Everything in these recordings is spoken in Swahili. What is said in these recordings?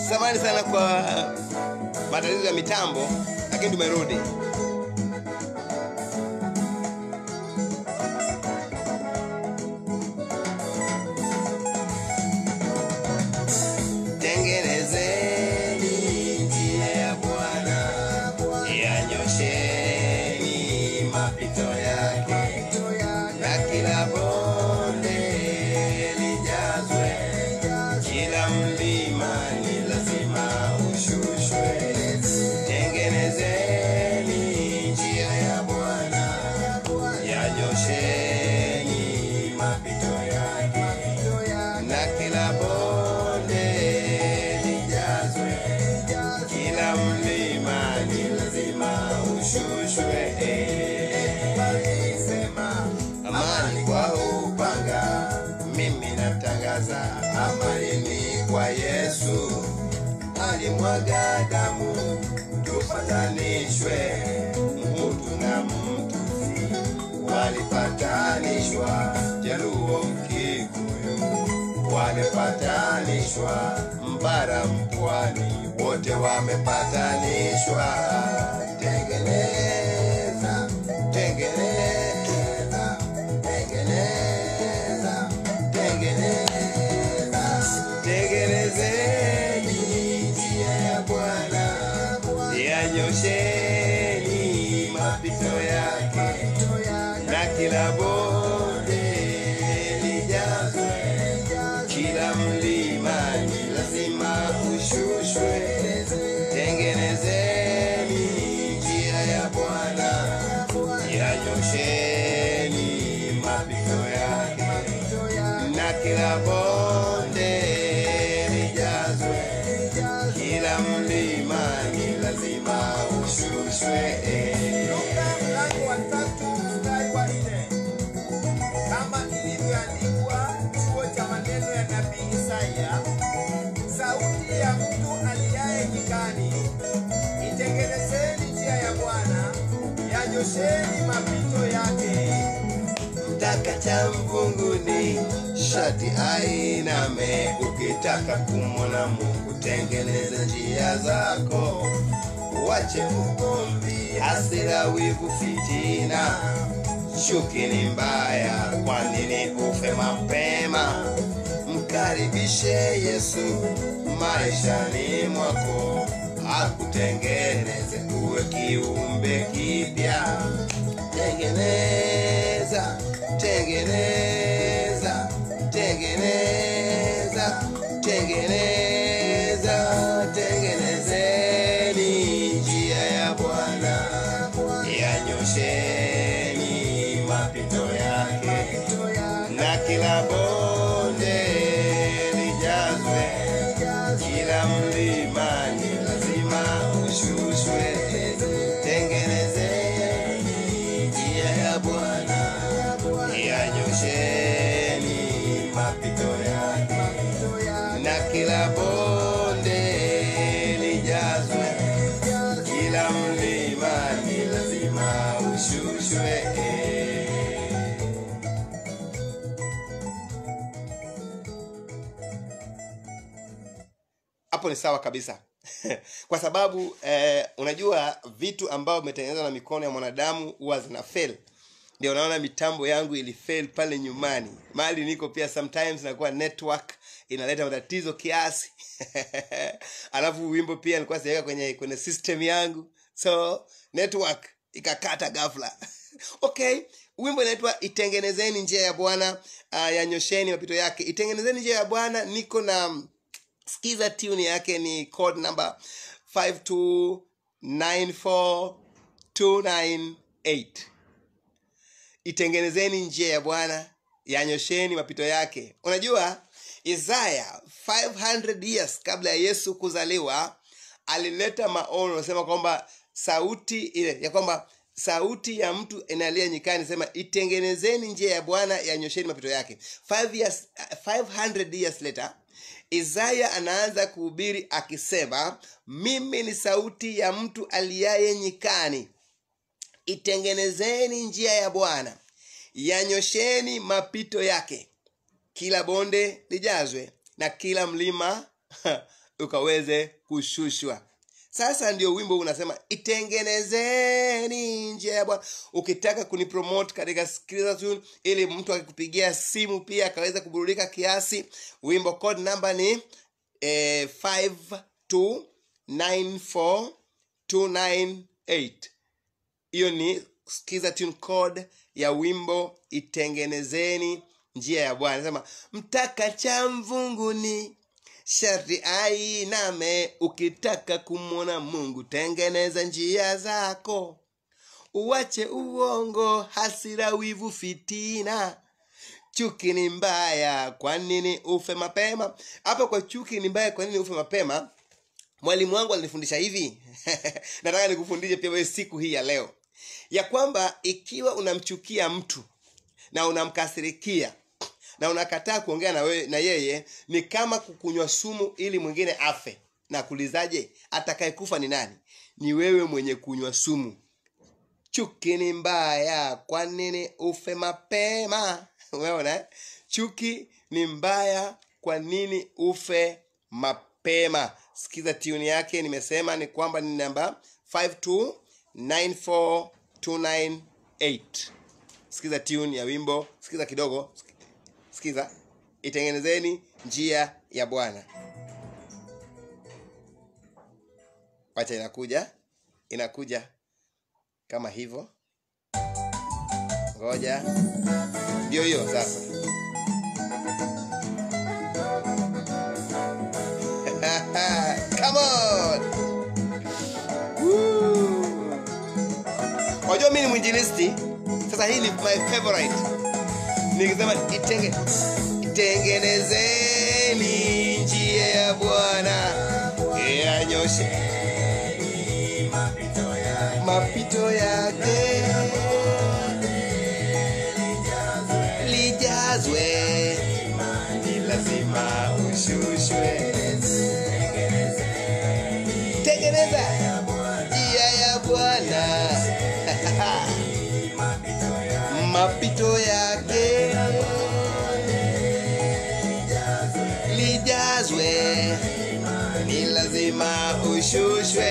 samani sana kwa matatizo ya mitambo lakini tumerudi tengenezeni njia ya bwana yanyosheni mapito yake na kila bonde lijazwe kila mlima ni lazima ushushwe tengenezeni njia ya bwana yanyosheni mapito yake na kila bonde lijazwe kila mlima ni lazima ushushwe sema amani kwa upanga mimi natangaza amani ni kwa yesu alimwaga damu tupatanishwe mtu na mtusi walipatanishwa jaluo mkikuyu walipatanishwa mbara mpwani wote wamepatanishwa tengeneza tengeneza tengeneza tengeneza tengenezeni njia ya bwana yanyosheni mapito yake na kila bonde lijazwe kila mlima ni lazima ushushwe tengenezeni njia ya bwana yanyosheni mapito yake na kila bonde lijazwe kila mlima ni lazima ushushwe Luka mlango wa tatu mstari wa nne kama ilivyoandikwa chuo cha maneno ya nabii Isaya, sauti ya mtu aliaye nyikani, itengenezeni njia ya Bwana, yanyosheni mapito yake. mtaka cha mvunguni shati ainame ukitaka kumwona mungu tengeneza njia zako wache ugomvi hasira wivu fitina chuki ni mbaya kwa nini ufe mapema mkaribishe yesu maishani mwako akutengeneze uwe kiumbe kipya tengeneza tengeneza tengeneza tengeneza tengenezeni njia ya bwana yanyosheni mapito yake na kila bonde lijazwe kila mlima ni lazima ushushwe tengenezeni njia ya bwana yanyosheni mapito yake na kila bonde lijazwe kila mlima ni lazima ushushwe hapo ni sawa kabisa kwa sababu eh, unajua vitu ambavyo vimetengenezwa na mikono ya mwanadamu huwa zina fail ndio unaona mitambo yangu ilifail pale nyumbani mali niko pia sometimes nakuwa network inaleta matatizo kiasi alafu wimbo pia nilikuwa siweka kwenye kwenye system yangu so network ikakata ghafla okay wimbo inaitwa itengenezeni njia ya bwana uh, yanyosheni mapito yake itengenezeni njia ya bwana niko na mm, skiza tune yake ni code number 5294298 itengenezeni njia ya bwana yanyosheni mapito yake unajua isaya 500 years kabla ya yesu kuzaliwa alileta maono anasema kwamba sauti ile ya kwamba sauti ya mtu inalia nyikani sema itengenezeni njia ya bwana yanyosheni mapito yake Five years, 500 years later isaya anaanza kuhubiri akisema mimi ni sauti ya mtu aliaye nyikani itengenezeni njia ya bwana yanyosheni mapito yake kila bonde lijazwe na kila mlima ukaweze kushushwa sasa ndio wimbo unasema itengenezeni njia ya bwana ukitaka kunipromote katika Skriza Tune ili mtu akikupigia simu pia akaweza kuburudika kiasi wimbo code namba ni eh, 5294298 hiyo ni skiza tune code ya wimbo itengenezeni njia ya bwana sema mtaka cha mvunguni sharti ainame ukitaka kumwona mungu tengeneza njia zako uwache uongo hasira wivu fitina chuki ni mbaya kwa nini ufe mapema hapa kwa chuki ni mbaya kwa nini ufe mapema mwalimu wangu alinifundisha hivi nataka nikufundishe pia wewe siku hii ya leo ya kwamba ikiwa unamchukia mtu na unamkasirikia na unakataa kuongea na, wewe, na yeye ni kama kukunywa sumu ili mwingine afe na kulizaje atakayekufa ni nani ni wewe mwenye kunywa sumu chuki ni mbaya kwa nini ufe mapema umeona eh? chuki ni mbaya kwa nini ufe mapema sikiza tuni yake nimesema ni kwamba ni namba 5294298 sikiza tune ya wimbo sikiza kidogo sikiza itengenezeni njia ya bwana wacha inakuja inakuja kama hivyo ngoja ndio hiyo sasa Come on. Woo. wajua mi ni mwinjilisti sasa hii ni my favorite nikisema itenge itengenezeni njia ya bwana yanyoshe mapito yake lijazwe ni lazima ushushwe tengeneza njia ya bwana mapito yake lijazwe ni lazima ushushwe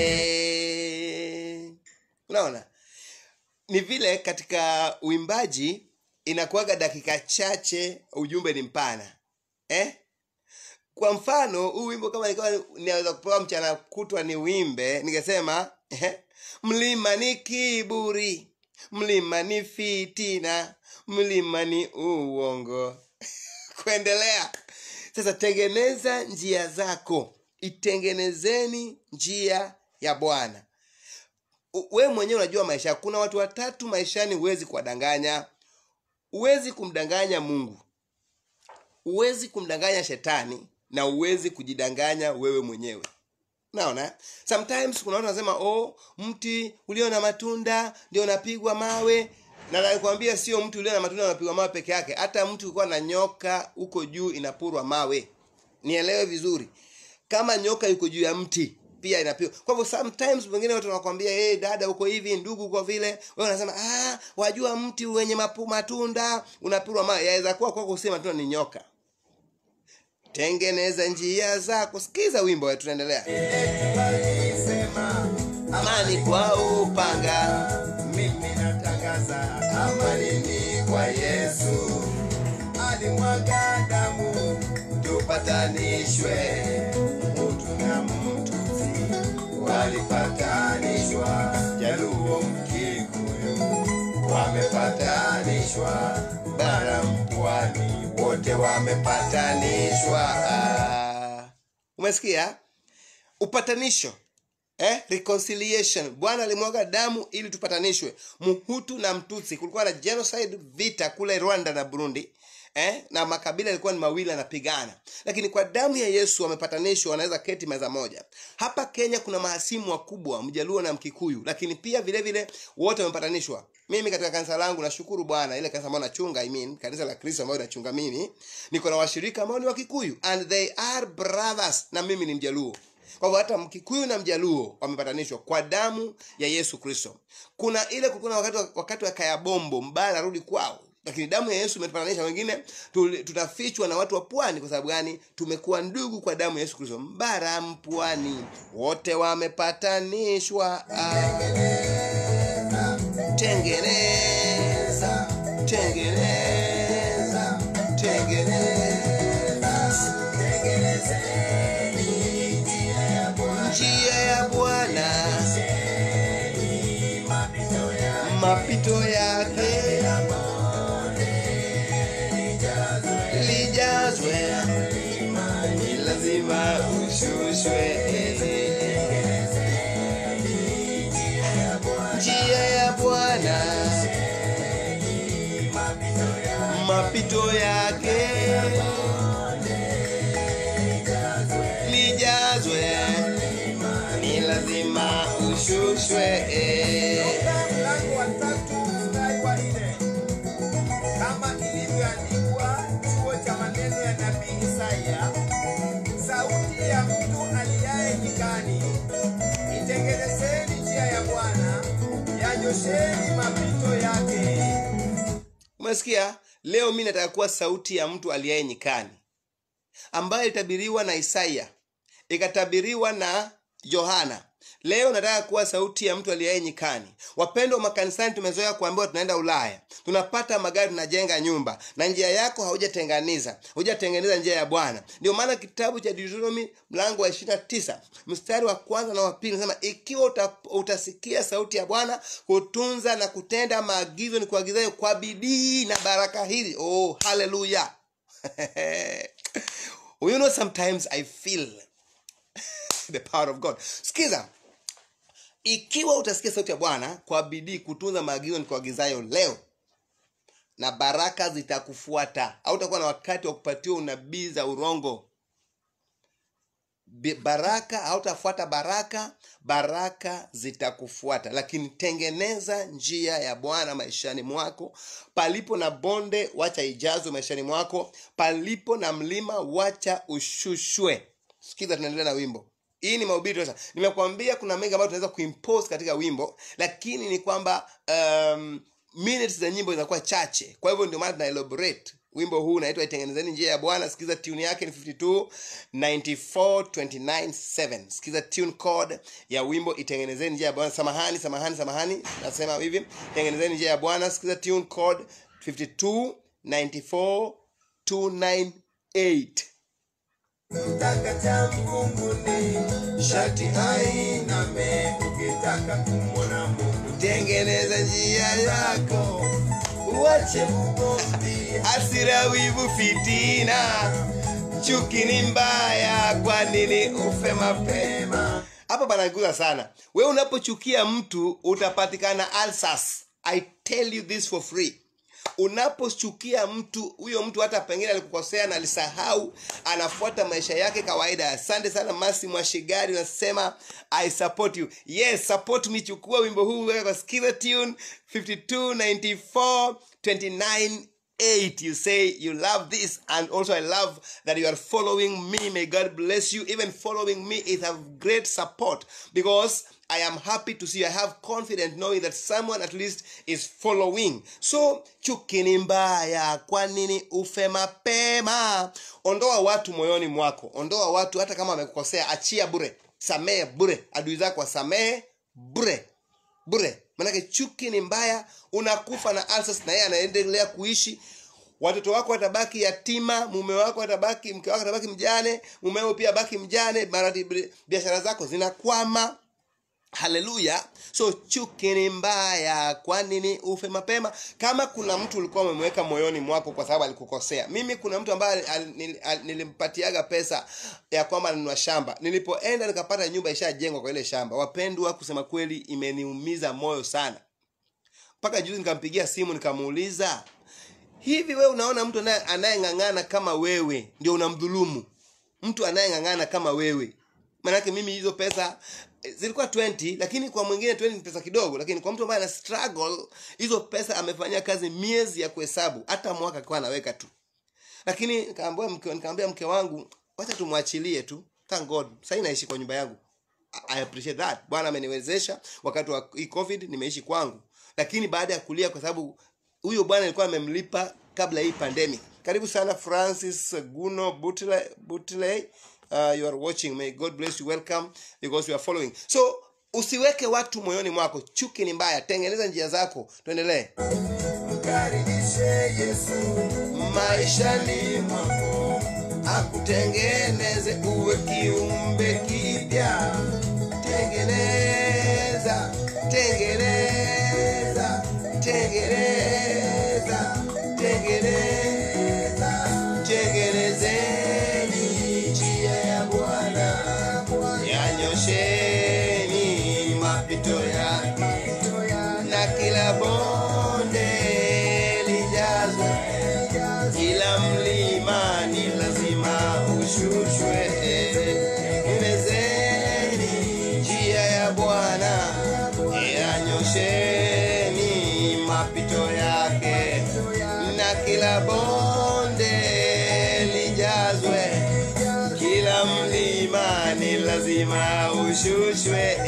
eh. unaona ni vile katika uimbaji inakuwaga dakika chache ujumbe ni mpana eh? kwa mfano huu wimbo kama nikawa ninaweza kupewa mchana kutwa ni wimbe ningesema eh, mlima ni kiburi mlima ni fitina mlima ni uongo kuendelea sasa tengeneza njia zako itengenezeni njia ya bwana U- wewe mwenyewe unajua maisha yako. kuna watu watatu maishani huwezi kuwadanganya huwezi kumdanganya mungu huwezi kumdanganya shetani na huwezi kujidanganya wewe mwenyewe naona sometimes kuna watu wanasema oh mti ulio na matunda ndio unapigwa mawe na nakwambia sio mti ulio na matunda unapigwa mawe peke yake hata mti ulikuwa na nyoka huko juu inapurwa mawe nielewe vizuri kama nyoka yuko juu ya mti pia inapigwa kwa hivyo sometimes wengine watu wanakwambia hey, dada uko hivi ndugu uko vile wewe unasema ah wajua mti wenye mapu, matunda unapurwa mawe yaweza kuwa kwako si matunda ni nyoka tengeneza njia zako sikiza wimbo wetu tunaendelea Walisema amani kwa upanga mimi natangaza amani ni kwa Yesu, alimwaga damu tupatanishwe, mtu na mtusi walipatanishwa, Jaluo Mkikuyu wamepatanishwa, bara mpwani wote wamepatanishwa. Ah, umesikia upatanisho eh? reconciliation bwana alimwaga damu ili tupatanishwe mhutu na mtutsi kulikuwa na genocide vita kule rwanda na burundi eh? na makabila yalikuwa ni mawili yanapigana lakini kwa damu ya yesu wamepatanishwa wanaweza keti meza moja hapa kenya kuna mahasimu wakubwa mjaluo na mkikuyu lakini pia vile vile wote wamepatanishwa mimi katika kanisa langu nashukuru bwana ile kanisa ambayo nachunga I mean, kanisa la kristo ambayo nachunga mimi niko na washirika ambao ni wakikuyu and they are brothers na mimi ni mjaluo kwa hivyo hata mkikuyu na mjaluo wamepatanishwa kwa damu ya yesu kristo kuna ile kulikuwa na wakati wa, wakati wa kayabombo mbaya anarudi kwao lakini damu ya yesu imetupatanisha wengine tuli- tutafichwa na watu wa pwani kwa sababu gani tumekuwa ndugu kwa damu ya yesu kristo mbaram pwani wote wamepatanishwa ah. tengeneza tengeneza tengeneza njia ya bwana mapito yake lijazwe ni lazima ushushwe njia ya bwana mapito yake lijazwe ni lazima ushushwe Toka mlango wa tatu mstari wa nne kama ilivyoandikwa chuo cha maneno ya nabii Isaya, sauti ya mtu aliaye nyikani, itengenezeni njia ya Bwana, yanyosheni mapito yake. umesikia leo mi nataka kuwa sauti ya mtu aliyaye nyikani ambayo ilitabiriwa na isaya ikatabiriwa na yohana leo nataka kuwa sauti ya mtu aliyaye nyikani wapendwa makanisani tumezoea kuambiwa tunaenda ulaya tunapata magari tunajenga nyumba na njia yako haujatenganiza hujatengeneza njia ya bwana ndio maana kitabu cha deuteronomy mlango wa 29 mstari wa kwanza na wa pili nasema ikiwa uta, utasikia sauti ya bwana kutunza na kutenda maagizo ni kuagizayo kwa bidii na baraka hili oh haleluya you know sometimes i feel the power of god skiza ikiwa utasikia sauti ya bwana kwa bidii kutunza maagizo nikuagizayo leo na baraka zitakufuata au utakuwa na wakati wa kupatiwa unabii za urongo Bi- baraka hautafuata baraka baraka zitakufuata lakini tengeneza njia ya bwana maishani mwako palipo na bonde wacha ijazwe maishani mwako palipo na mlima wacha ushushwe sikiza tunaendelea na wimbo hii ni mahubiri sasa nimekuambia kuna mengi ambayo tunaweza kuimpose katika wimbo lakini ni kwamba um, minutes za nyimbo zinakuwa chache kwa hivyo ndio maana tuna elaborate wimbo huu unaitwa itengenezeni njia ya bwana sikiza tune yake ni 52 94 29 7 sikiza tune code ya wimbo itengenezeni njia ya bwana samahani samahani samahani nasema hivi tengenezeni njia ya bwana sikiza tune code 52 94 298 Kitaka cha mbinguni shati ainame, ukitaka kumwona Mungu tengeneza njia yako uache ugomvi hasira wivu fitina chuki ni mbaya kwa nini ufe mapema hapa panaguza sana we unapochukia mtu utapatikana alsas i tell you this for free unapochukia mtu huyo mtu hata pengine alikukosea na alisahau anafuata maisha yake kawaida asante sana masi mwashigari unasema i support you yes support me chukua wimbo huu weka kwa skiza tune 5294 29 8 you say you love this and also i love that you are following me may god bless you even following me is a great support because i am happy to see you. i have confidence knowing that someone at least is following so chuki ni mbaya kwa nini ufe mapema ondoa watu moyoni mwako ondoa watu hata kama wamekukosea achia bure samehe bure adui zako wasamehe bure bure manake chuki ni mbaya unakufa na alsas na yeye anaendelea kuishi watoto wako watabaki yatima mume wako atabaki mke wako atabaki mjane mumeo pia baki mjane marati bi- biashara zako zinakwama haleluya so chuki ni mbaya kwa nini ufe mapema kama kuna mtu ulikuwa umemweka moyoni mwako kwa sababu alikukosea mimi kuna mtu ambaye al- nil- al- nilimpatiaga pesa ya kwamba nanunua shamba nilipoenda nikapata nyumba ishajengwa kwa ile shamba wapendwa kusema kweli imeniumiza moyo sana mpaka juzi nikampigia simu nikamuuliza hivi we unaona mtu anaye- anayeng'ang'ana kama wewe ndio unamdhulumu mtu anayeng'ang'ana kama wewe maanake mimi hizo pesa eh, zilikuwa 20 lakini kwa mwingine 20 ni pesa kidogo lakini kwa mtu ambaye ana struggle hizo pesa amefanyia kazi miezi ya kuhesabu hata mwaka akiwa anaweka tu lakini nikaambia mke, nikaambia mke wangu wacha tumwachilie tu thank god sahii naishi kwa nyumba yangu I appreciate that bwana ameniwezesha wakati wa hii covid nimeishi kwangu lakini baada ya kulia kwa sababu huyo bwana alikuwa amemlipa kabla hii pandemic karibu sana francis guno butley, butley. Uh, you are watching may god bless you welcome because you are following so usiweke watu moyoni mwako chuki ni mbaya tengeneza njia zako tuendelee mkaribishe yesu maishani mwako akutengeneze uwe kiumbe kipya tengeneza tengeneza tengeneza tengeneza tengenezeni njia ya bwana yanyosheni mapito yake na kila bonde lijazwe kila mlima ni lazima ushushwe tengenezeni njia ya bwana yanyosheni mapito yake na kila bonde lijazwe kila mlima ni lazima ushushwe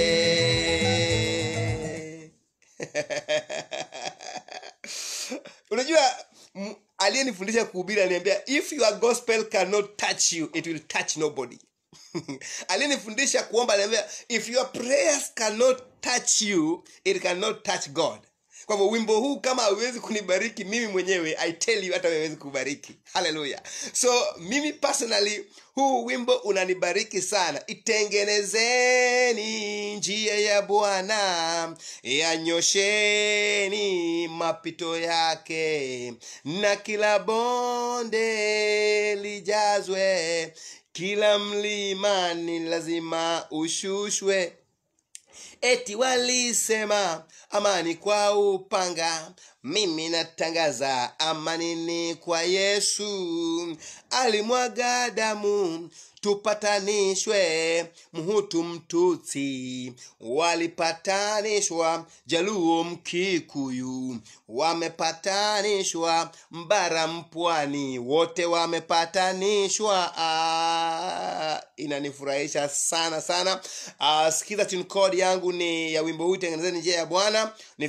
unajua m- aliyenifundisha kuhubiri aliniambia if your gospel cannot touch you it will touch nobody aliyenifundisha kuomba aliniambia if your prayers cannot touch you it cannot touch god kwa hivyo wimbo huu kama hauwezi kunibariki mimi mwenyewe i tell you hata hawezi kubariki haleluya so mimi personally huu wimbo unanibariki sana itengenezeni njia ya bwana yanyosheni mapito yake na kila bonde lijazwe kila mlima ni lazima ushushwe eti walisema amani kwa upanga mimi natangaza amanini kwa yesu alimwaga damu tupatanishwe mhutu mtutsi walipatanishwa jaluo mkikuyu wamepatanishwa mbara mpwani wote wamepatanishwa ah, inanifurahisha sana sana ah, sikiza tune code yangu ni ya wimbo huu tengenezeni njia ya bwana ni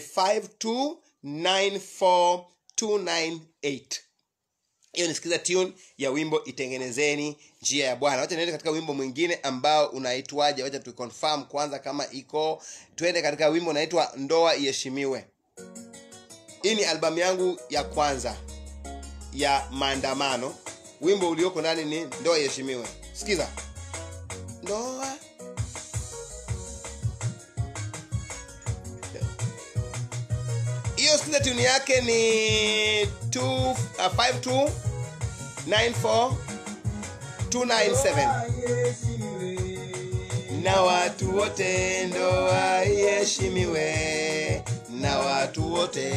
5294298 hiyo nisikiza tune ya wimbo itengenezeni njia ya bwana wacha niende katika wimbo mwingine ambao unaitwaje wacha tuconfirm kwanza kama iko twende katika wimbo unaitwa ndoa iheshimiwe hii ni albamu yangu ya kwanza ya maandamano wimbo ulioko ndani ni ndoa iheshimiwe sikiza ndoa hiyo sikiza tuni yake ni 2 uh, 5294 297 na watu wote ndoa iheshimiwe na watu wote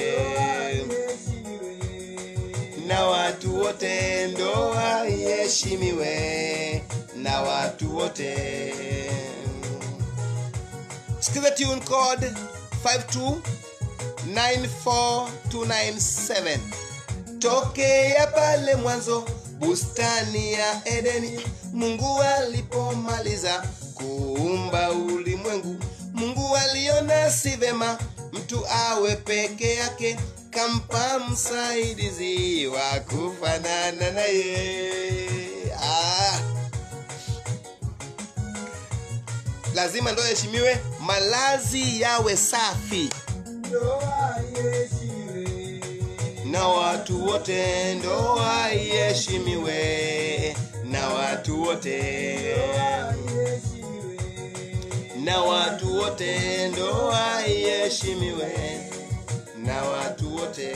na watu wote ndoa iheshimiwe na watu wote sikiza tune code 5294297 tokea pale mwanzo bustani ya edeni mungu alipomaliza kuumba ulimwengu mungu aliona si vema mtu awe peke yake kampa msaidizi wa kufanana naye ah. lazima ndo heshimiwe malazi yawe safi na watu wote ndoa iheshimiwe na watu wote na watu wote ndoa iheshimiwe na watu wote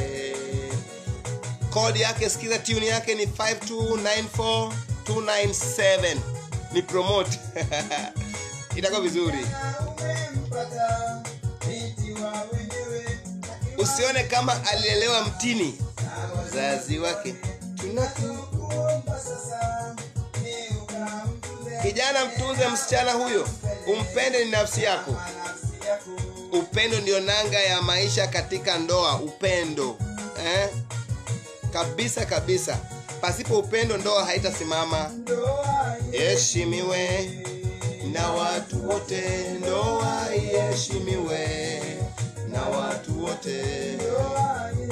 kodi yake sikiza tuni yake ni 5294297 ni promote itakuwa vizuri usione kama alielewa mtini mzazi wake tunaku kijana mtunze msichana huyo umpende ni nafsi yako upendo ndio nanga ya maisha katika ndoa upendo eh? kabisa kabisa pasipo upendo ndoa haitasimama heshimiwe na watu wote ndoa iheshimiwe na watu wote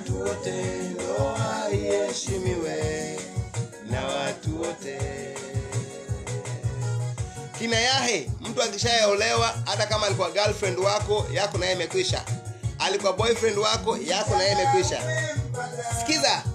watu wote ndoa iheshimiwe na watu wote kina yahe mtu akishaolewa hata kama alikuwa girlfriend wako yako naye imekwisha alikuwa boyfriend wako yako naye imekwisha sikiza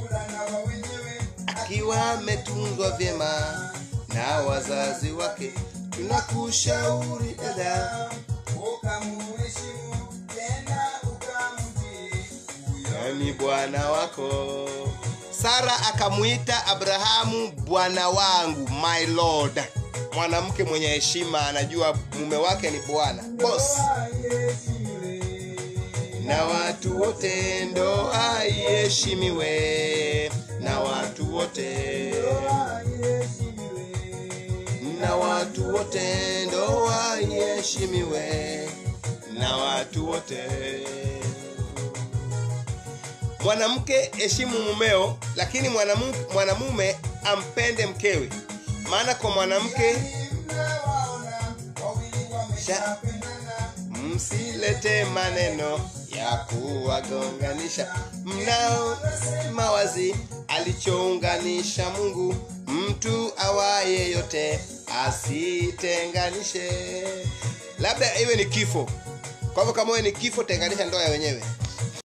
akiwa ametunzwa vyema na wazazi wake tunakushauri dada ukamuheshimu tena ukamtii huyo ni bwana wako sara akamwita abrahamu bwana wangu my lord mwanamke mwenye heshima anajua mume wake ni bwana boss aheshimiwe na watu wote ndoa iheshimiwe na watu wote aheshimiwe na watu wote ndoa iheshimiwe na watu wote mwanamke heshimu mumeo lakini mwanamu- mwanamume ampende mkewe maana kwa mwanamke mnawaona wawili wameshapendana msilete maneno ya kuwagonganisha mnaosema wazi alichounganisha mungu mtu awaye yote asitenganishe labda iwe ni kifo kwa hivyo kama wewe ni kifo tenganisha ndoa ya wenyewe